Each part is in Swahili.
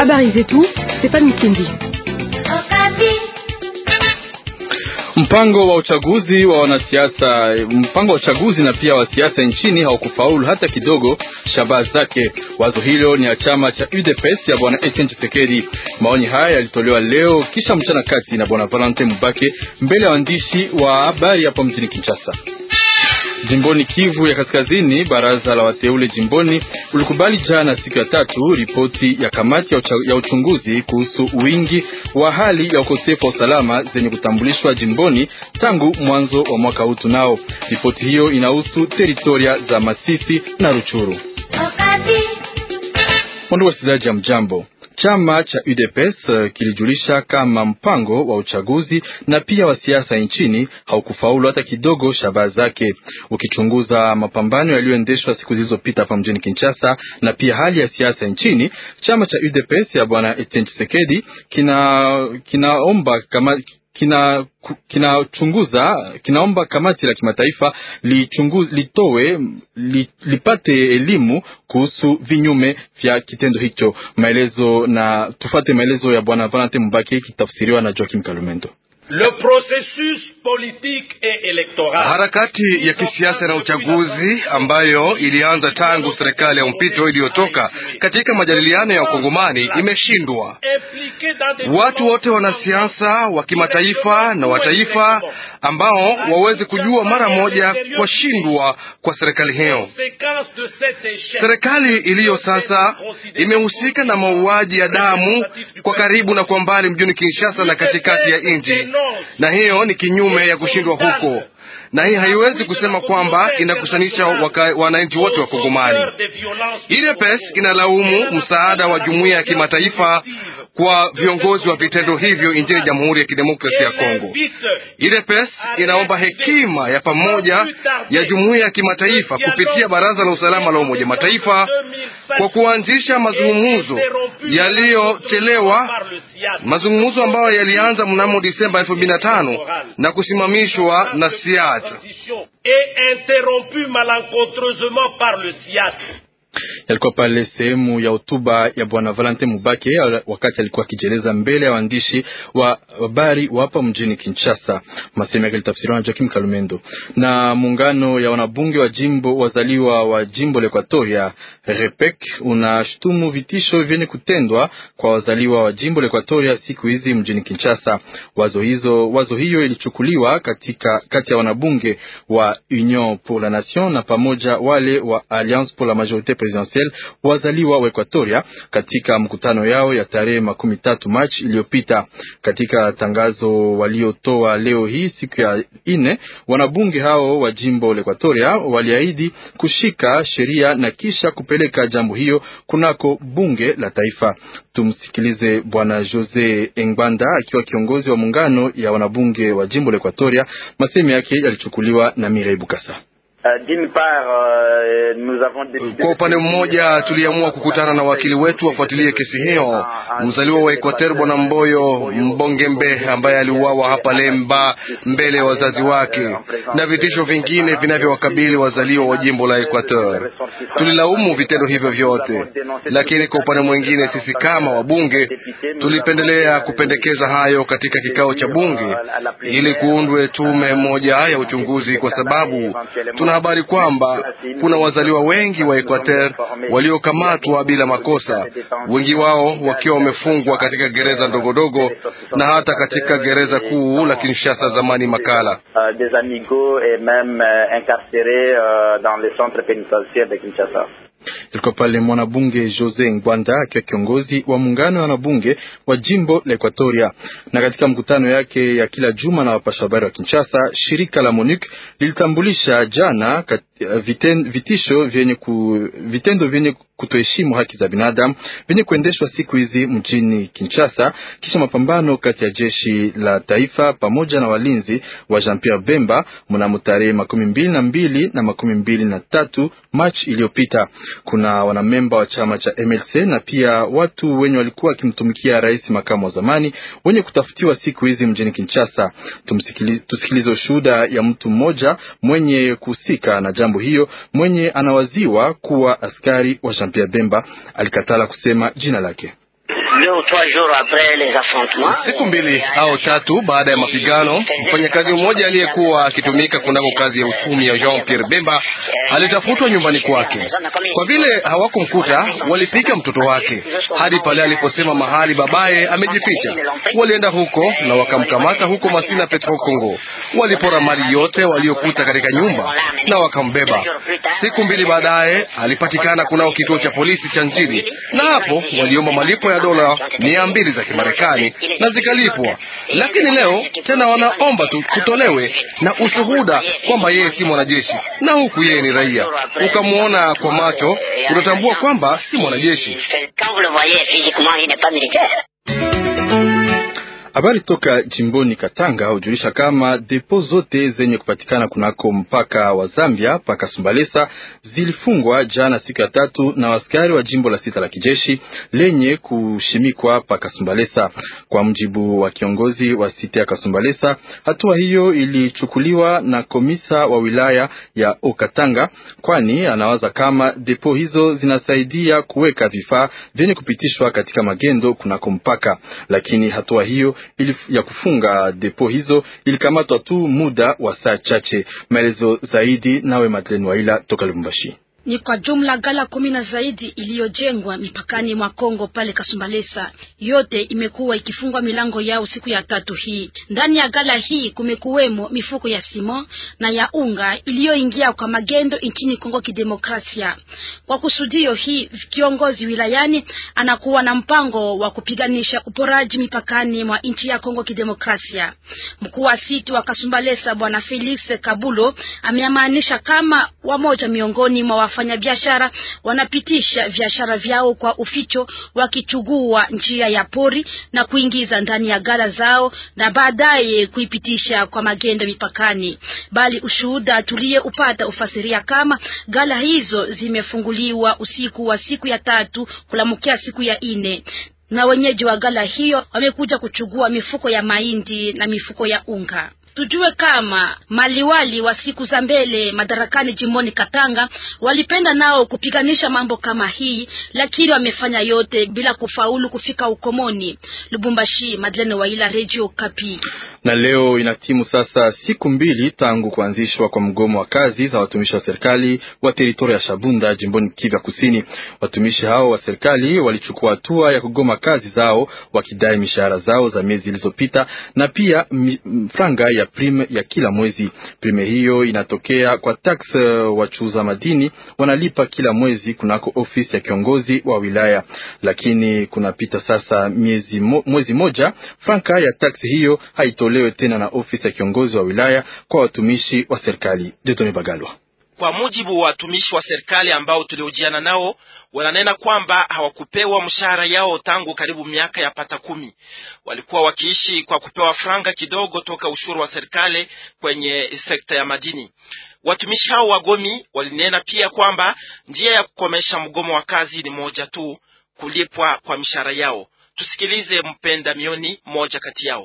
Habari zetu Stefan Mkindi. Mpango wa uchaguzi wa wanasiasa, mpango wa uchaguzi na pia wa siasa nchini haukufaulu hata kidogo shabaha zake. Wazo hilo ni ya chama cha UDPS ya bwana Etienne Tshisekedi. Maoni haya yalitolewa leo kisha mchana kati na bwana Valentin Mubake mbele ya waandishi wa habari hapa mjini Kinshasa. Jimboni Kivu ya Kaskazini, baraza la wateule jimboni ulikubali jana siku ya tatu ripoti ya kamati ya, ucha, ya uchunguzi kuhusu wingi wa hali ya ukosefu wa usalama zenye kutambulishwa jimboni tangu mwanzo wa mwaka huu. Tunao ripoti hiyo inahusu teritoria za Masisi na Ruchuru. Ndugu wasikilizaji, ya mjambo Chama cha UDPS kilijulisha kama mpango wa uchaguzi na pia wa siasa nchini haukufaulu hata kidogo shabaha zake. Ukichunguza mapambano yaliyoendeshwa siku zilizopita hapa mjini Kinshasa na pia hali ya siasa nchini, chama cha UDPS ya bwana Etienne Tshisekedi kina kinaomba kama kina kinachunguza kinaomba kamati la kimataifa lichunguze litowe li, lipate elimu kuhusu vinyume vya kitendo hicho. Maelezo na tufate maelezo ya bwana Valentin Mubaki kitafsiriwa na Joakim Kalumendo. Le processus politique et electoral. Harakati ya kisiasa na uchaguzi ambayo ilianza tangu serikali ya mpito iliyotoka katika majadiliano ya Ukongomani imeshindwa. Watu wote wanasiasa wa kimataifa na wa taifa ambao waweze kujua mara moja kwa shindwa kwa serikali hiyo. Serikali iliyo sasa imehusika na mauaji ya damu kwa karibu na kwa mbali mjini Kinshasa na katikati ya nchi na hiyo ni kinyume ya kushindwa huko, na hii haiwezi kusema kwamba inakusanisha wananchi wote wa Kongomani. UDPS inalaumu msaada wa jumuiya ya kimataifa kwa viongozi wa vitendo hivyo nchini Jamhuri ya Kidemokrasia ya Kongo. UDPS inaomba hekima ya pamoja ya jumuiya ya kimataifa kupitia Baraza la Usalama la Umoja Mataifa kwa kuanzisha mazungumzo yaliyochelewa, mazungumzo ambayo yalianza mnamo Disemba elfu mbili na tano na kusimamishwa na SIAT Yalikuwa pale sehemu ya hotuba ya bwana Valentin Mubake wakati alikuwa akijieleza mbele ya waandishi wa habari wa hapa mjini Kinshasa. Masehemu yake litafsiriwa na Joakim Kalumendo. Na muungano ya wanabunge wa jimbo wazaliwa wa jimbo la Equatoria REPEC unashutumu vitisho vyenye kutendwa kwa wazaliwa wa jimbo la Equatoria siku hizi mjini Kinshasa. Wazo hizo wazo hiyo ilichukuliwa katika kati ya wanabunge wa Union pour la Nation na pamoja wale wa Alliance pour la Majorite presidentielle wazaliwa wa Equatoria katika mkutano yao ya tarehe makumi tatu Machi iliyopita. Katika tangazo waliotoa leo hii siku ya ine, wanabunge hao wa jimbo la Equatoria waliahidi kushika sheria na kisha kupeleka jambo hiyo kunako bunge la taifa. Tumsikilize bwana Jose Engbanda akiwa kiongozi wa muungano ya wanabunge wa jimbo la Equatoria. Masemi yake yalichukuliwa na Mirei Bukasa. Kwa upande mmoja tuliamua kukutana na wakili wetu wafuatilie kesi hiyo. Mzaliwa wa Equateur bwana Mboyo Mbongembe ambaye aliuawa hapa Lemba mbele ya wazazi wake na vitisho vingine vinavyowakabili wazaliwa wa jimbo la Equateur. Tulilaumu vitendo hivyo vyote, lakini kwa upande mwingine sisi kama wabunge tulipendelea kupendekeza hayo katika kikao cha bunge ili kuundwe tume moja ya uchunguzi, kwa sababu tuna habari kwamba kuna wazaliwa wengi wa Equateur waliokamatwa bila makosa, wengi wao wakiwa wamefungwa katika gereza ndogondogo na hata katika gereza kuu la Kinshasa zamani Makala. Ilikuwa pale mwanabunge Jose Ngwanda akiwa kiongozi wa muungano wa wanabunge wa jimbo la Equatoria. Na katika mkutano yake ya kila juma na wapasha habari wa Kinshasa, shirika la MONUC lilitambulisha jana kat, viten, vitisho vyenye ku, vitendo vyenye kutoheshimu haki za binadamu vyenye kuendeshwa siku hizi mjini Kinshasa kisha mapambano kati ya jeshi la taifa pamoja na walinzi wa Jean Pierre Bemba mnamo tarehe makumi mbili na mbili na makumi mbili na tatu Machi iliyopita. Kuna wanamemba wa chama cha MLC na pia watu wenye walikuwa wakimtumikia rais makamu wa zamani wenye kutafutiwa siku hizi mjini Kinshasa. Tusikilize ushuhuda ya mtu mmoja mwenye kuhusika na jambo hiyo, mwenye anawaziwa kuwa askari wa Jean Pierre Bemba. Alikatala kusema jina lake. Siku mbili au tatu baada ya mapigano, mfanyakazi mmoja aliyekuwa akitumika kunako kazi ya uchumi ya Jean Pierre Bemba alitafutwa nyumbani kwake. Kwa vile hawakumkuta, walipika mtoto wake hadi pale aliposema mahali babaye amejificha. Walienda huko na wakamkamata huko Masina Petro Congo. Walipora mali yote waliokuta katika nyumba na wakambeba. Siku mbili baadaye alipatikana kunao kituo cha polisi cha nchini, na hapo waliomba malipo ya dola mia mbili za Kimarekani na zikalipwa, lakini leo tena wanaomba tu kutolewe na ushuhuda kwamba yeye si mwanajeshi na huku yeye ni raia. Ukamwona kwa macho unatambua kwamba si mwanajeshi. Habari toka jimboni Katanga hujulisha kama depo zote zenye kupatikana kunako mpaka wa Zambia mpaka Sumbalesa zilifungwa jana siku ya tatu na askari wa jimbo la sita la kijeshi lenye kushimikwa paka Sumbalesa. Kwa mjibu wa kiongozi wa sita ya Kasumbalesa, hatua hiyo ilichukuliwa na komisa wa wilaya ya Okatanga, kwani anawaza kama depo hizo zinasaidia kuweka vifaa vyenye kupitishwa katika magendo kunako mpaka, lakini hatua hiyo ili ya kufunga depo hizo ilikamatwa tu muda wa saa chache. Maelezo zaidi nawe Madeleine Waila toka Lubumbashi. Ni kwa jumla gala kumi na zaidi iliyojengwa mipakani mwa Kongo pale Kasumbalesa, yote imekuwa ikifungwa milango yao siku ya tatu hii. Ndani ya gala hii kumekuwemo mifuko ya simo na ya unga iliyoingia kwa magendo nchini Kongo Kidemokrasia. Kwa kusudio hii, kiongozi wilayani anakuwa na mpango wa kupiganisha uporaji mipakani mwa nchi ya Kongo Kidemokrasia. Mkuu wa siti wa Kasumbalesa Bwana Felix Kabulo ameamaanisha kama wamoja miongoni mwa wafanyabiashara wanapitisha biashara vyao kwa uficho, wakichugua njia ya pori na kuingiza ndani ya gala zao na baadaye kuipitisha kwa magendo mipakani. Bali ushuhuda tuliyeupata ufasiria kama gala hizo zimefunguliwa usiku wa siku ya tatu kulamukia siku ya ine na wenyeji wa gala hiyo wamekuja kuchugua mifuko ya mahindi na mifuko ya unga. Tujue kama maliwali wa siku za mbele madarakani jimboni Katanga walipenda nao kupiganisha mambo kama hii, lakini wamefanya yote bila kufaulu kufika ukomoni. Lubumbashi, Madeleine Waila, Radio Kapi. Na leo inatimu sasa siku mbili tangu kuanzishwa kwa mgomo wa kazi za watumishi wa serikali wa teritoria ya Shabunda jimboni Kivu Kusini. Watumishi hao wa serikali walichukua hatua ya kugoma kazi zao wakidai mishahara zao za miezi zilizopita na pia franga ya prime ya kila mwezi. Prime hiyo inatokea kwa tax wachuuza madini wanalipa kila mwezi kunako ofisi ya kiongozi wa wilaya, lakini kunapita sasa miezi mo, mwezi moja franka ya tax hiyo haitolewe tena na ofisi ya kiongozi wa wilaya kwa watumishi wa serikali. Jetone Bagalwa. Kwa mujibu wa watumishi wa serikali ambao tuliojiana nao, wananena kwamba hawakupewa mshahara yao tangu karibu miaka ya pata kumi. Walikuwa wakiishi kwa kupewa franga kidogo toka ushuru wa serikali kwenye sekta ya madini. Watumishi hao wagomi walinena pia kwamba njia ya kukomesha mgomo wa kazi ni moja tu, kulipwa kwa mishahara yao. Tusikilize Mpenda Mioni, mmoja kati yao.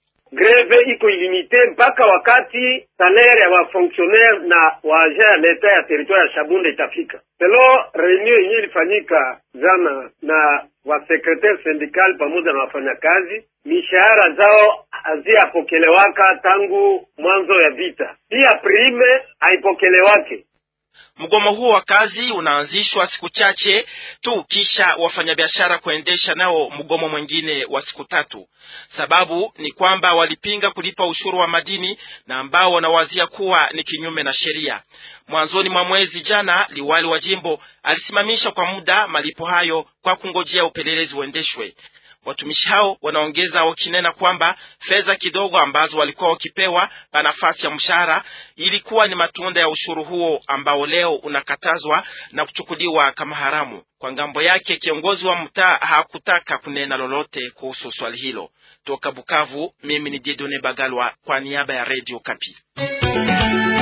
Greve iko ilimite mpaka wakati salaire ya wafonctionnaire na waagent ya leta ya territoire ya Shabunda itafika. Selo reunion yenyewe ilifanyika jana na wasekretari sindikali pamoja na wafanyakazi, mishahara zao haziyapokelewaka tangu mwanzo ya vita, pia prime haipokelewake. Mgomo huo wa kazi unaanzishwa siku chache tu kisha wafanyabiashara kuendesha nao mgomo mwingine wa siku tatu. Sababu ni kwamba walipinga kulipa ushuru wa madini na ambao wanawazia kuwa ni kinyume na sheria. Mwanzoni mwa mwezi jana, liwali wa jimbo alisimamisha kwa muda malipo hayo kwa kungojea upelelezi uendeshwe. Watumishi hao wanaongeza wakinena kwamba fedha kidogo ambazo walikuwa wakipewa pa nafasi ya mshahara ilikuwa ni matunda ya ushuru huo ambao leo unakatazwa na kuchukuliwa kama haramu. Kwa ngambo yake, kiongozi wa mtaa hakutaka kunena lolote kuhusu swali hilo. Toka Bukavu, mimi ni Didone Bagalwa kwa niaba ya Radio Kapi.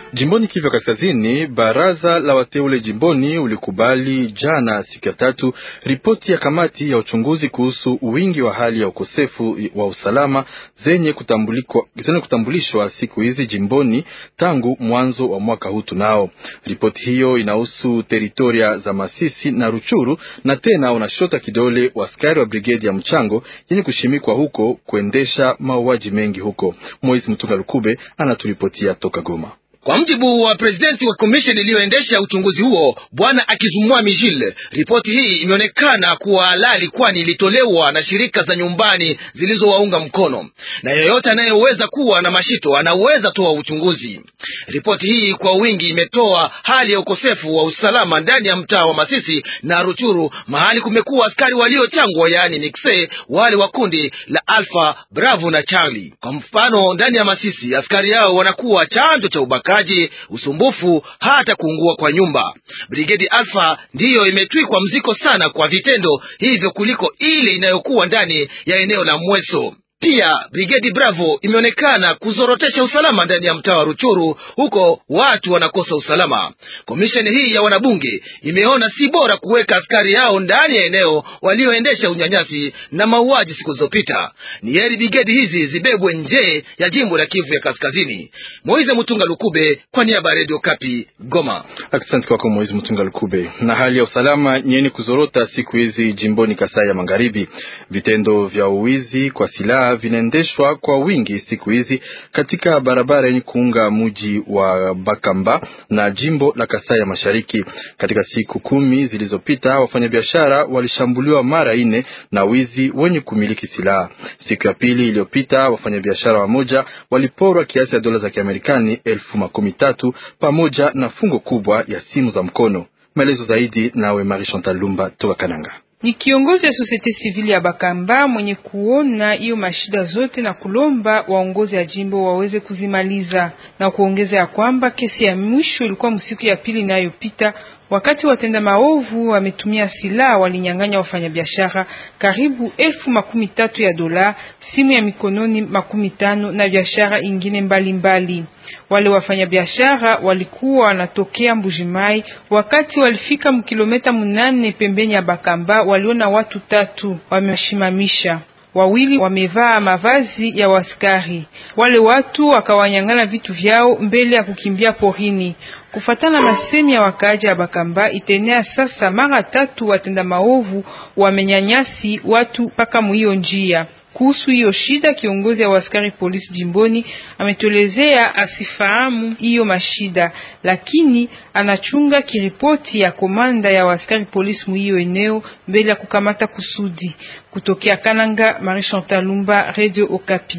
Jimboni Kivu Kaskazini, baraza la wateule jimboni ulikubali jana siku ya tatu ripoti ya kamati ya uchunguzi kuhusu wingi wa hali ya ukosefu wa usalama zenye kutambulishwa siku hizi jimboni tangu mwanzo wa mwaka huu. Tunao ripoti hiyo inahusu teritoria za Masisi na Ruchuru, na tena unashota kidole waskari wa brigedi ya mchango yenye kushimikwa huko kuendesha mauaji mengi huko. Moise Mtunga Lukube anaturipotia toka Goma. Kwa mjibu wa presidenti wa komisheni iliyoendesha uchunguzi huo bwana Akizumwa Mijil, ripoti hii imeonekana kuwa halali, kwani ilitolewa na shirika za nyumbani zilizowaunga mkono, na yeyote anayeweza kuwa na mashito anaweza toa uchunguzi. Ripoti hii kwa wingi imetoa hali ya ukosefu wa usalama ndani ya mtaa wa Masisi na Ruchuru, mahali kumekuwa askari waliochangwa, yaani mixe, wale wa kundi la Alpha Bravo na Charlie. Kwa mfano, ndani ya Masisi askari hao wanakuwa chanzo cha ubaka kaji usumbufu hata kuungua kwa nyumba. Brigedi Alpha ndiyo imetwikwa mziko sana kwa vitendo hivyo kuliko ile inayokuwa ndani ya eneo la Mweso. Pia Brigedi Bravo imeonekana kuzorotesha usalama ndani ya mtaa wa Ruchuru, huko watu wanakosa usalama. Komisheni hii ya wanabunge imeona si bora kuweka askari hao ndani ya eneo walioendesha unyanyasi na mauaji siku zilizopita. Ni heri brigedi hizi zibebwe nje ya jimbo la Kivu ya Kaskazini. Moize Mutunga Lukube kwa niaba ya Radio Kapi, Goma. Asante kwako Moize Mutunga Lukube. Na hali ya usalama nyeni kuzorota siku hizi jimboni Kasai ya Magharibi, vitendo vya uwizi kwa silaha vinaendeshwa kwa wingi siku hizi katika barabara yenye kuunga mji wa Bakamba na jimbo la Kasai ya Mashariki. Katika siku kumi zilizopita, wafanyabiashara walishambuliwa mara ine na wizi wenye kumiliki silaha. Siku ya pili iliyopita, wafanyabiashara wamoja waliporwa kiasi ya dola za Kiamerikani elfu makumi tatu pamoja na fungo kubwa ya simu za mkono. Maelezo zaidi nawe Marie Chantal Lumba toka Kananga. Ni kiongozi ya sosiete sivili ya Bakamba mwenye kuona hiyo mashida zote na kulomba waongozi ya jimbo waweze kuzimaliza na kuongeza ya kwamba kesi ya mwisho ilikuwa msiku ya pili inayopita wakati watenda maovu wametumia silaha walinyang'anya wafanyabiashara karibu elfu makumi tatu ya dola, simu ya mikononi makumi tano na biashara ingine mbalimbali mbali. Wale wafanyabiashara walikuwa wanatokea Mbujimai. Wakati walifika mkilometa munane pembeni ya Bakamba, waliona watu tatu wameshimamisha wawili wamevaa mavazi ya waskari. Wale watu wakawanyang'ana vitu vyao mbele ya kukimbia porini. Kufatana na masemi ya wakaaji ya Bakamba, itenea sasa mara tatu watenda maovu wamenyanyasi watu mpaka muhiyo njia. Kuhusu hiyo shida, kiongozi wa askari polisi jimboni ametolezea asifahamu hiyo mashida, lakini anachunga kiripoti ya komanda ya askari polisi muhiyo eneo mbele ya kukamata kusudi. Kutokea Kananga, Marie Chantal Lumba, Radio Okapi.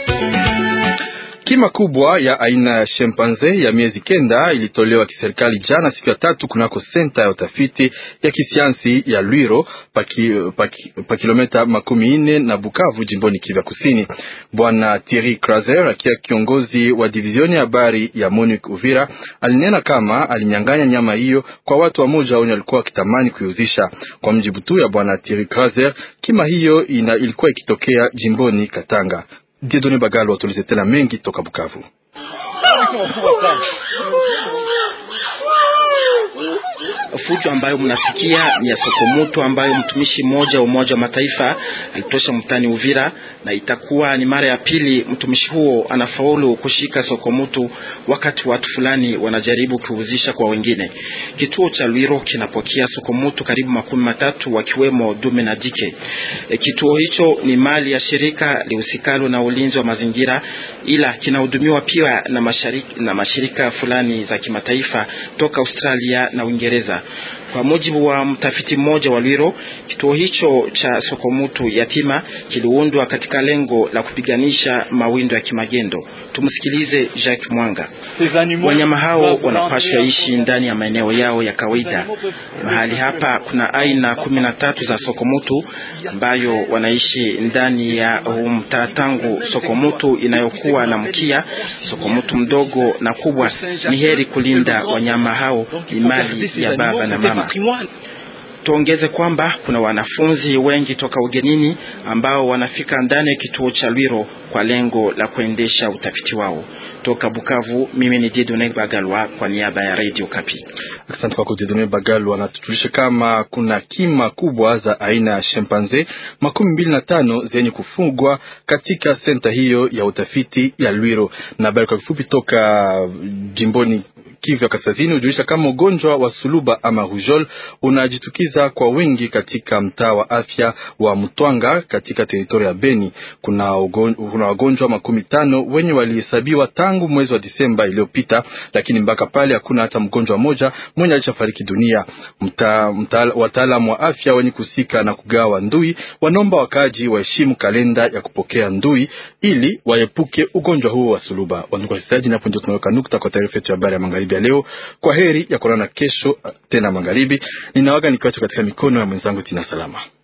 Kima kubwa ya aina ya shimpanze ya miezi kenda ilitolewa kiserikali jana siku ya tatu kunako senta ya utafiti ya kisayansi ya Lwiro pa paki, pa kilomita makumi nne na Bukavu jimboni Kivu Kusini. Bwana Thierry Kraser akiwa kiongozi wa divizioni ya habari ya MONUC Uvira alinena kama alinyang'anya nyama hiyo kwa watu wamoja wenye walikuwa wakitamani kuiuzisha. Kwa mjibu tu ya bwana Thierry Kraser, kima hiyo ina, ilikuwa ikitokea jimboni Katanga. Diedone Bagalo atulizetela mengi toka Bukavu. Fujo ambayo mnasikia ni ya Sokomoto ambayo mtumishi mmoja wa Umoja wa Mataifa alitosha mtani Uvira, na itakuwa ni mara ya pili mtumishi huo anafaulu kushika Sokomoto wakati watu fulani wanajaribu kuuzisha kwa wengine. Kituo cha Lwiro kinapokea Sokomoto karibu makumi matatu wakiwemo dume na jike. E, kituo hicho ni mali ya shirika lihusikalo na ulinzi wa mazingira, ila kinahudumiwa pia na mashirika, na mashirika fulani za kimataifa toka Australia na Uingereza. Kwa mujibu wa mtafiti mmoja wa Lwiro, kituo hicho cha Sokomutu yatima kiliundwa katika lengo la kupiganisha mawindo ya kimagendo. Tumsikilize Jacques Mwanga. Wanyama hao wanapaswa ishi ndani ya maeneo yao ya kawaida. Mahali hapa kuna aina kumi na tatu za Sokomutu ambayo wanaishi ndani ya mtaa tangu Sokomutu inayokuwa na mkia, Sokomutu mdogo na kubwa. Ni heri kulinda wanyama hao, ni mali ya baba na mama. Tuongeze kwamba kuna wanafunzi wengi toka ugenini ambao wanafika ndani ya kituo cha Lwiro kwa lengo la kuendesha utafiti wao. Toka Bukavu, mimi ni Dieudonne Bagalwa kwa niaba ya Radio Kapi. Asante kwako Dieudonne Bagalwa. Na tujulishe kama kuna kima kubwa za aina ya chimpanze makumi mbili na tano zenye kufugwa katika senta hiyo ya utafiti ya Lwiro. Na habari kwa kifupi toka jimboni Kivu ya Kaskazini hujulisha kama ugonjwa wa suluba ama rujol unajitukiza kwa wingi katika mtaa wa afya wa Mtwanga katika teritoria ya Beni. Kuna wagonjwa makumi tano wenye walihesabiwa tangu mwezi wa Disemba iliyopita, lakini mpaka pale hakuna hata mgonjwa mmoja mwenye alishafariki dunia. Wataalamu wa afya wenye kusika na kugawa ndui wanaomba wakaaji waheshimu kalenda ya kupokea ndui ili waepuke ugonjwa huo wa suluba. Wandugu wasikilizaji, napo ndio tunaweka nukta kwa taarifa yetu ya habari ya magharibi ya leo. Kwa heri ya kuonana kesho tena magharibi. Ninawaga nikiwacha katika mikono ya mwenzangu Tina Salama.